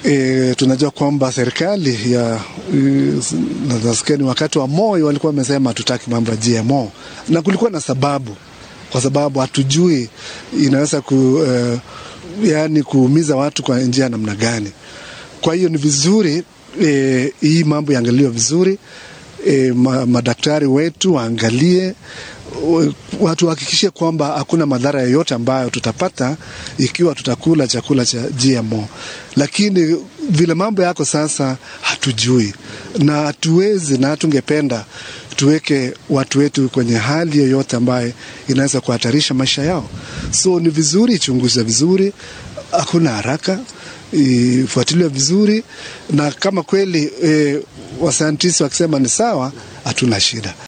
E, tunajua kwamba serikali ya nasikia ni wakati wa Moi walikuwa wamesema hatutaki mambo ya GMO, na kulikuwa na sababu, kwa sababu hatujui inaweza ku, uh, yani kuumiza watu kwa njia namna gani. Kwa hiyo ni vizuri e, hii mambo iangaliwe vizuri e, ma, madaktari wetu waangalie watu wahakikishe kwamba hakuna madhara yoyote ambayo tutapata ikiwa tutakula chakula cha GMO. Lakini vile mambo yako sasa, hatujui na hatuwezi na hatungependa tuweke watu wetu kwenye hali yoyote ambayo inaweza kuhatarisha maisha yao. So ni vizuri ichunguzwe vizuri, hakuna haraka, ifuatiliwe vizuri, na kama kweli e, wasayantisti wakisema ni sawa, hatuna shida.